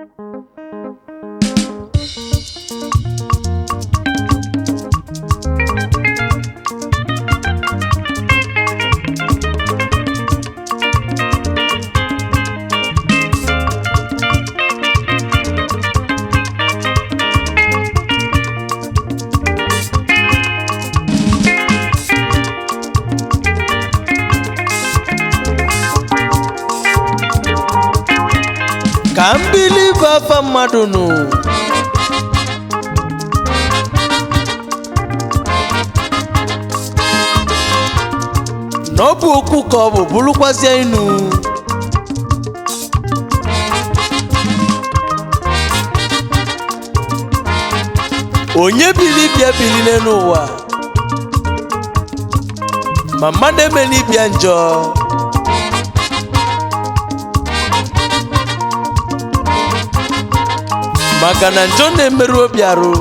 ka mbili bụ afa mmadụ nụ na ọ bụ okwu ka ọ bụ bụrụkwazịa inu onye bili bịa bili n'ụwa ma mmadụ emela ịbịa njọ maka na njọ na-emerụ obi arụ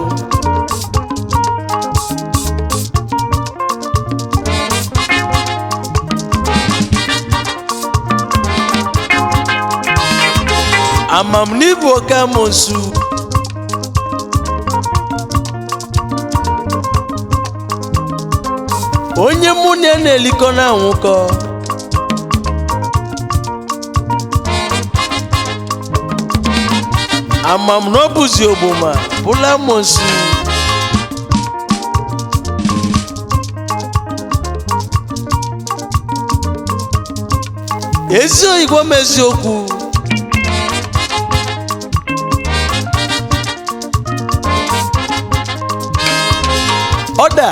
amam n'ibu oke amonsu onye mụ na ya na-elikọ na-anwụkọ amam na ọ bụzi ogboma bụla amonsu ezi oyibo m eziokwu ọda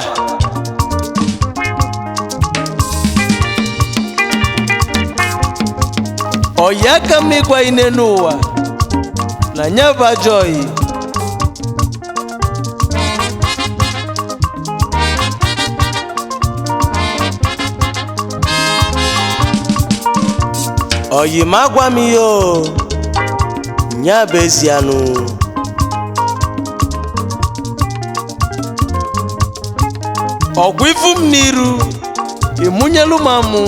ọya aka m ịgwa ine n'ụwa na nya bụ ajọ oyi oyi ma agwa m ihe o nya bụ ezianụ ọgwụ ifu m n'iru ịmụnyelu m amụ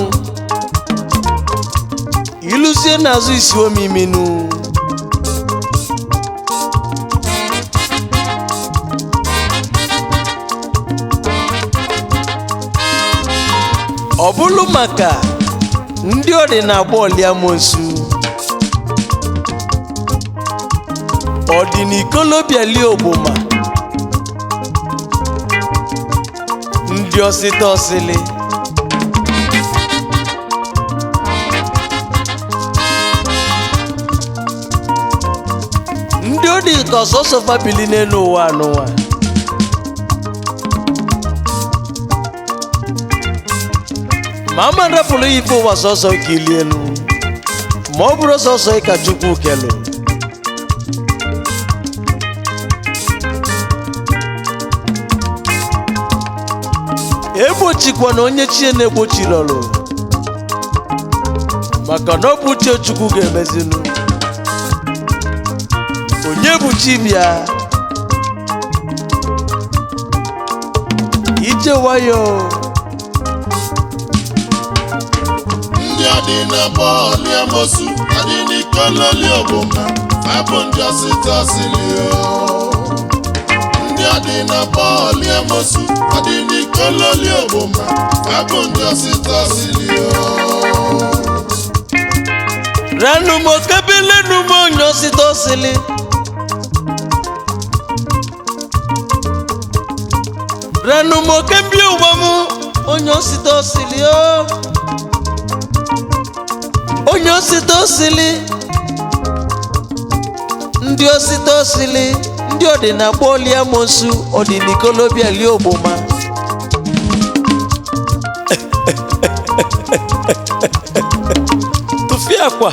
iluzie n'azụ isi omiminu ọ bụrụ maka ndị ọ dị na-agba ọliamosu ọ dị n'ikolobiali ogboma ndị ọsịta ọsịlị ndị ọ dị ka ọsọsọ fabili n'elu ụwa n'ụwa ma ama rapụrụ ya ife ụwa sọsọ ka ili elu ma ọ bụrụ sọsọ ka chukwu kelu egbochikwa na onye chie na-egbochiri ọrụ maka na ọ bụ uche chukwu ga-emezinu onye bụ chibịa ije nwayọ ndị adị na bọọlụ amosu adị n'ikololi ogboma abụ ndị ọsịta ọsịlị ndị adị na bọọlụ amosu adị n'ikololi ogboma abụ ndị ọsịta ọsịlị ranumo kebilenumo nyosita osili ranumo kebi ụwamu onye osita osili o onye osita osili ndị osita osili ndị ọdịnakpọ oliamosu ọdịnikolobiali ogboma tụfie akwa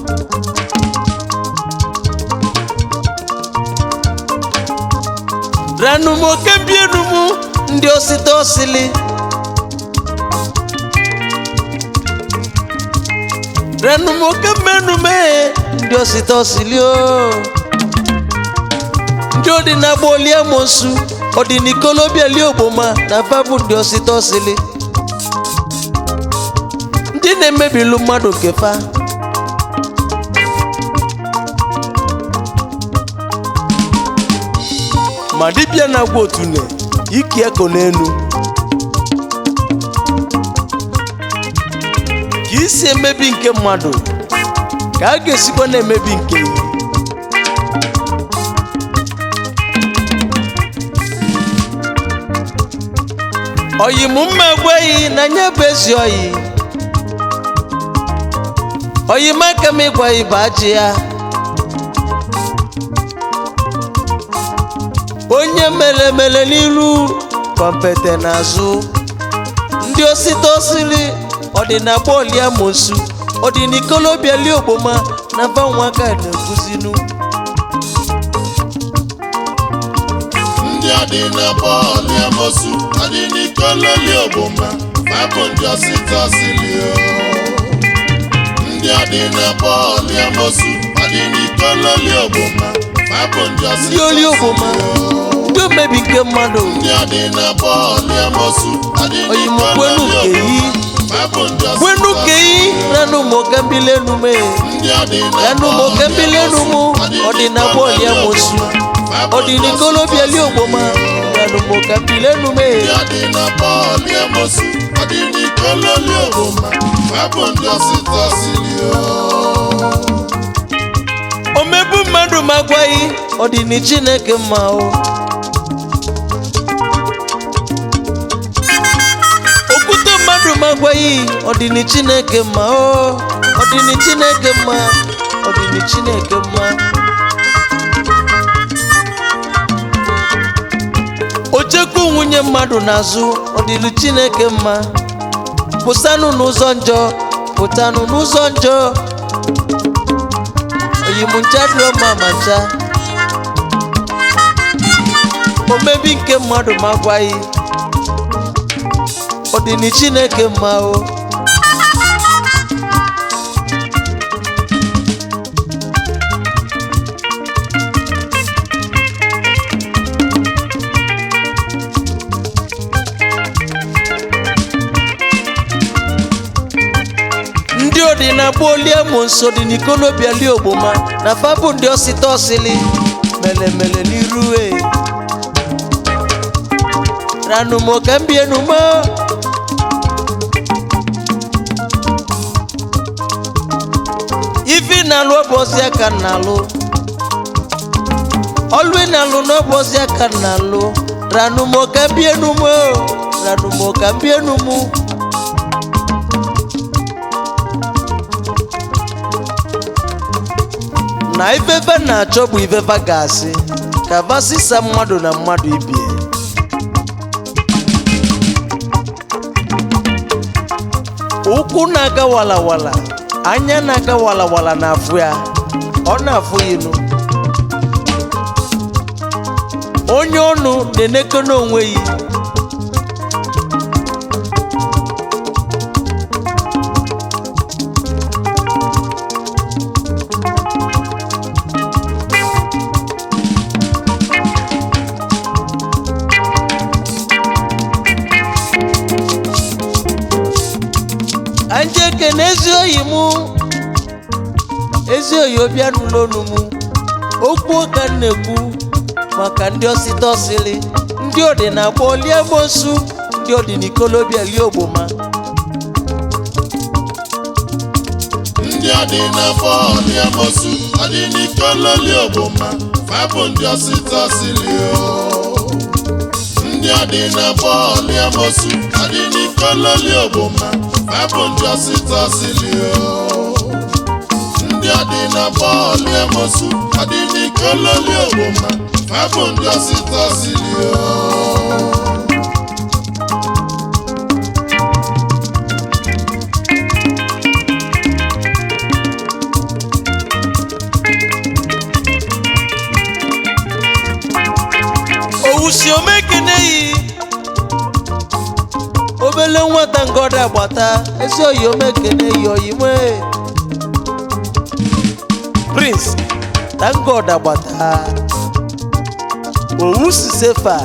ranumo kembienumu ndị osita osili ranumo kemmenume ndị osita osili o ndị ọdịnagba oliamosu ọdịnikolobiali ogboma na babu ndị osita osili ndị na-emebilu mmadụ kefa ma dibịa na-agwa otune iki eko n'elu ka isi emebi nke mmadụ ka a ga-esikwa na-emebi nke ya oyi m mma gwaghị na nye bụ ezi oyi oyi m aka m ịgwaghị bụ ajị ya onye mere mere n'iru kọmpete n'azụ ndị osite osiri ọdịnagba oliamosu ọdịnikolobiali ogboma na banwaka na-ekuzinu ndị adị na bọọlụ amosu adị n'ikololi ogboma fabụ ndị ọsịta silio ndị adị na bọọlụ amosu adị n'ikololi ogboma fabụ ndị ndị ọsịta oli ogboma ndị omebi nke mmadụ ndị adị na bọọlụ amosu adị oyimukwenu n'ikololi keyi ogboma fabụ ndị kwenu ọsịta keyi nanu mokambilenu me ndị adị na nanu mokambilenu mu ọdịnagba oliamosu ọdịnikolobiali ogboma nanu mokambilenu me ndị adị na bọọlụ amosu adị n'ikololi ogboma fabụ ndị ọsịta silio omegbu mmadụ ma gwaghị ọdịni chineke mma o okwute mmadụ ma gwaghị ọdịni chineke mma o ọdịni chineke mma ọdịni chineke mma ochekwu nwunye mmadụ n'azụ ọdịni chineke mma pụtanụ n'ụzọ njọ pụtanụ n'ụzọ njọ oyimuncha dịrọ mma ma ncha omebi nke mmadụ ma gwaghị ọdịni chineke mma o ndị ọdịnagba oliemo nso dị n'ikolobiali ogboma na fabụ ndị ọsịta ọsịlị melemele n'iru e ranumo ka m bienumo ifi na-alụ ọbọzi aka m na-alụ ọlụ ị na-alụ n'ọbọzi aka m na-alụ ranumo ka m bienumo ranumo ka m bienumu na ifefe na-achọ bụ ifefe ga-asị ka vasisa mmadụ na mmadụ ibie ụkwụ na-aga walawala anya na-aga walawala na-afụ ya ọ na-afụ ya inu onye ọnụ na-eneke n'onwe ya anyị ekene ezi oyi mụ ezi oyi obi anụla onu mụ okwu ka m na-ekwu maka ndị ọsịta ọsịlị ndị ọdịnagba olie mosu ndị ọdịnikolobịa lie ogboma ndị adị na bọọlụ amosu adị n'ikololi ogboma fabụ ndị ọsịta silio ndị adị na bọọlụ amosu adị n'ikololi ogboma fabụ ndị ọsịta silio ndị adị na bọọlụ amosu adị n'ikololi ogboma fabụ ndị ọsịta silio owusi omekene yi obele nwata ngọdọ agbata ezi oyi omekene yi oyimwe prince thank god agbata owusi sefa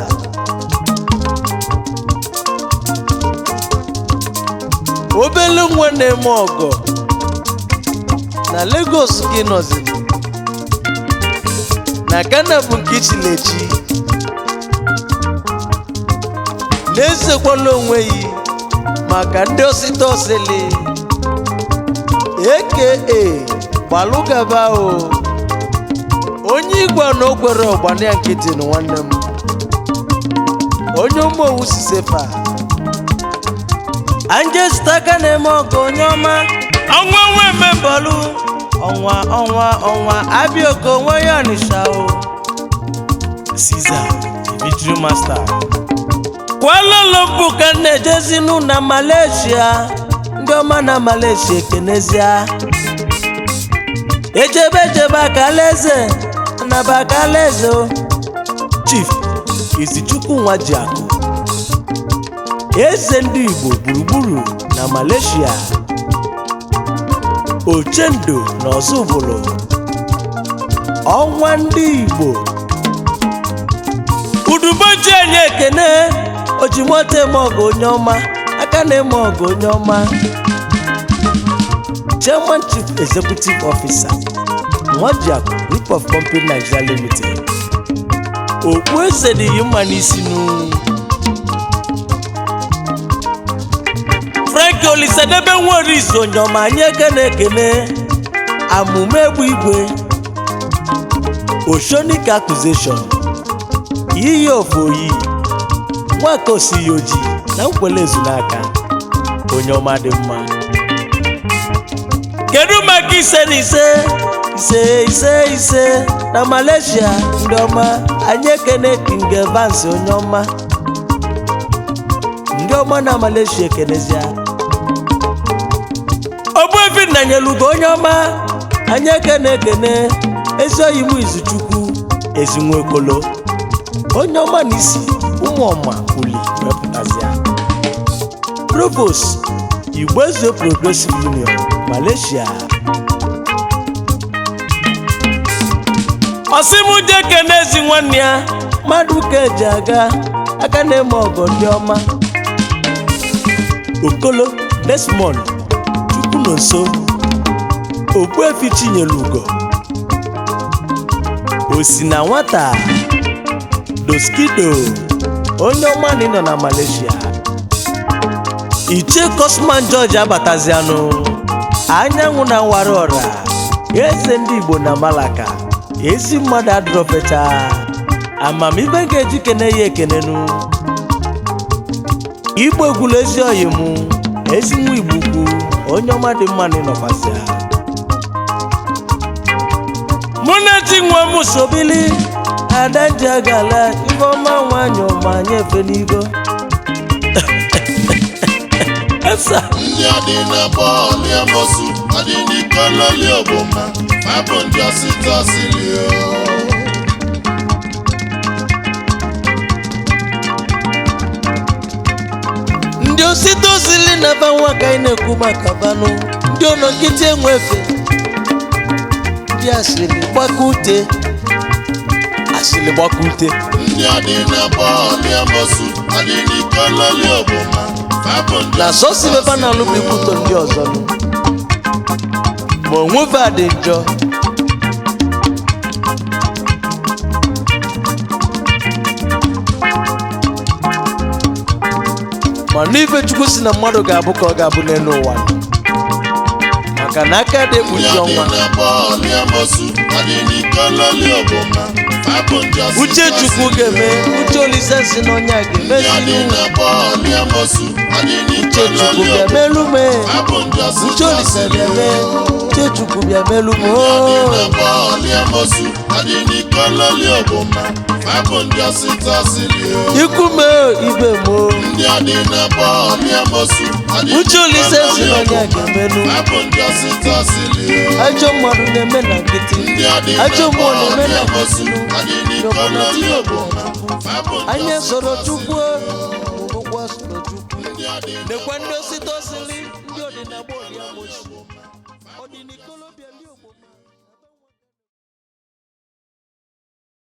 obele nwa na-eme ọgọ na lagos gị nọzi na ghana bụ nke ichilechi na-ezekwala onwe yi maka ndị osita osili aka gbalụgaba o onye igwe na okwere ọgbana ya nkịtị na nwanne m onye ụmụowu sisefa anjesita aka na-eme ọgụ onye ọma ọnwa nwe membọlụ ọnwa ọnwa ọnwa abịa onwe ya ọnịsha o Caesar Dimitri Master Kuala Lumpur ka m na-ejezinu na Malaysia ndị ọma na Malaysia ekenezia ejebe ejebe akalaeze naba akalaeze o Chief Izichukwu nwa ji akụ eze ndị Igbo gburugburu na Malaysia Ochendo na Ọzụbụlụ ọnwa ndị Igbo uduboji anyị ekene ojimoto eme ọgụ onye ọma aka na-eme ọgụ onye ọma chairman chief executive officer nwajiakụ group of company nigeria limited okpu eze dị yi mma n'isi nu frank olisadebe nweris onye ọma anyị ekene ekene amụma egbu igwe oshonik accusation iyi ofu oyi nwaka osighi ojii na nkwele ezunaka onye ọma dị mma kedu maka ise na ise ise ise ise na malaysia ndị ọma anyị ekene king evans onye ọma ndị ọma na malaysia ekenezia ogbuefi nanyelugo onye ọma anyị ekene ekene ezi oyi m izuchukwu ezinwekolo onye ọma na isi ụmụ ọma uli wepụtazia provost igbo eze progressive union malaysia ọsịmụje kenezi nwanne ya mmadụ ka eji aga aka na-eme ọgọ ndị ọma okolo desmond chukwu na nso ogbuefi chinyere ugo osi na nwata doskido onye ọma na ịnọ na malaysia ichie cosman george abatazianụ anyanwụ na nwara ọra eze ndị igbo na malaka ezi mmadụ adụrọfecha amamibe ga-eji kene ya ekenenu igbo egwulu ezi oyi mụ ezi nwa igbo ukwu onye ọma dị mma na ịnọkwasịa mụ na ti nwa m sobili ada ji agala ifeọma nwanyị ọma nyefe n'igo esa ndị adị na bọọlụ amosu adị n'ikololi ogboma abụ ndị ọsịta ọsịlị ndị osite osili na ba nwa ka anyị na-ekwu maka banụ ndị ụlọ nkịtị enwefe ndị asịrị gbaka ute asịrị gbaka ute ndị adị na bọọlụ amosu adị n'ikololi ogboma abụ ndị na sọsi beba na alụ bụ ikwutọ ndị ọzọ nụ ma onwefe a dị njọ mana ife chukwu si na mmadụ ga-abụ ka ọ ga-abụ n'elu ụwa nọ. maka na aka dị ndị ekpuchi adị ọnwa na bọọlụ amosu adị n'ikololi ogboma abụ ndị ọsịta uche chukwu ga-eme uche olise si n'ọnya ndị adị ga-emezi na bọọlụ amosu adị uche chukwu n'ikololi bịa ogboma melu me abụ ndị uche ọsịta olise ọsịlị bịa mee uche chukwu bịa melu me adị oo na bọọlụ amosu adị n'ikololi ogboma abụ ndị ọsịta ọsịlị ikwu me ibe mo ndị adị na bọọlụ amosu adị uche olise si n'ikololi n'ọnya ogboma ga-emelu abụ ndị ọsịta ọsịlị ajọ mmadụ na-eme na nkịtị ndị adị na ajọ mmụọ na-eme bọọlụ na amosu nkịtị adị n'obodo n'ikololi tinye ogboma obodo abụ ndị anyị ọsịta soro ọsịlị. chukwu ụgwọ soro chukwu ndị adị na nekwa ndị osite osili ndị ọdịnagbo